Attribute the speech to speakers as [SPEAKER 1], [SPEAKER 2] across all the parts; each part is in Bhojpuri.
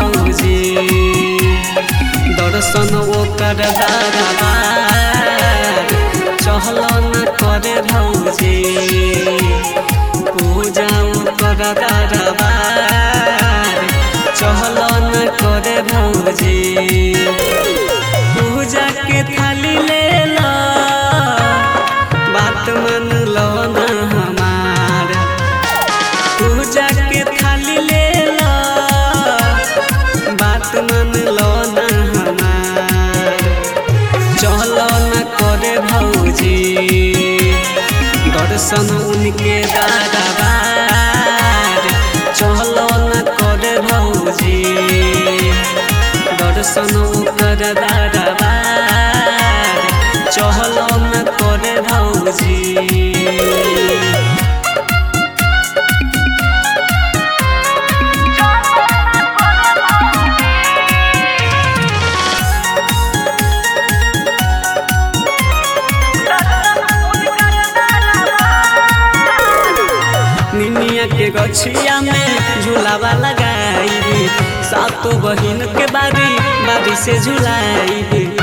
[SPEAKER 1] भौजी दर्शन ओकर दारबार चहल न करे भौजी पूजा ओकर दारबार चहल न करे भौजी पूजा के थाली ले ला बात मान लो न हमार पूजा के थाली ले ला बात मान लो न हमार चलो न करे भौजी दर्शन उनके दादाबार चलो न करे भौजी दर्शन ओकर दादाबार चलो न करे भौजी निनिया के गछिया में झूलावा लगाई सातो बहिन के बारी बारी से झुलाई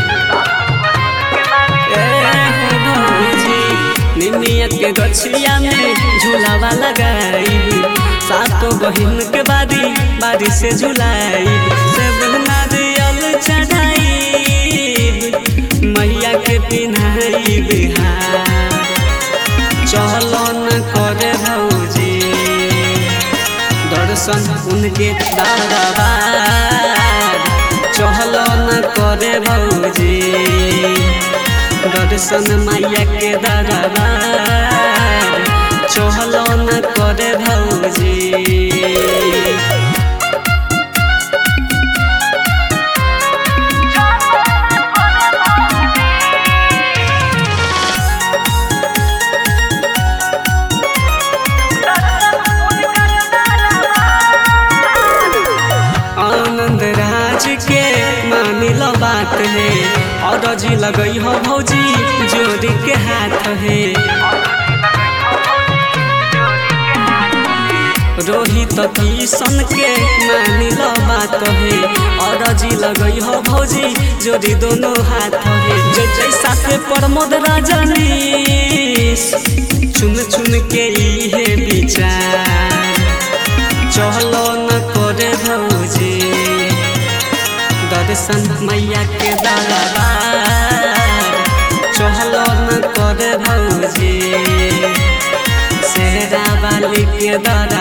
[SPEAKER 1] निनिया के गछिया में झूलावा लगाई सातो बहिन के बारी बारी से झुलाई सब नारियल चढ़ाई मैया के पिन्हाई बिहार चलो न करे भौजी दर्शन उनके दादाबार चलो न करे भौजी दर्शन मैया के दादाबार चलो न करे भौजी आनंद राज के मानी लो बात है और जी लगई हो भौजी जोड़ी के हाथ है रोहित किशन के मानी लो बात है और जी लगई हो भौजी जोड़ी दोनों हाथ है जो जैसा से प्रमोद रजनीश चुन चुन के इहे विचार चलो न करे भौजी दर्शन मैया के दरबार चलो न करे भौजी शेरा वाली के दरबार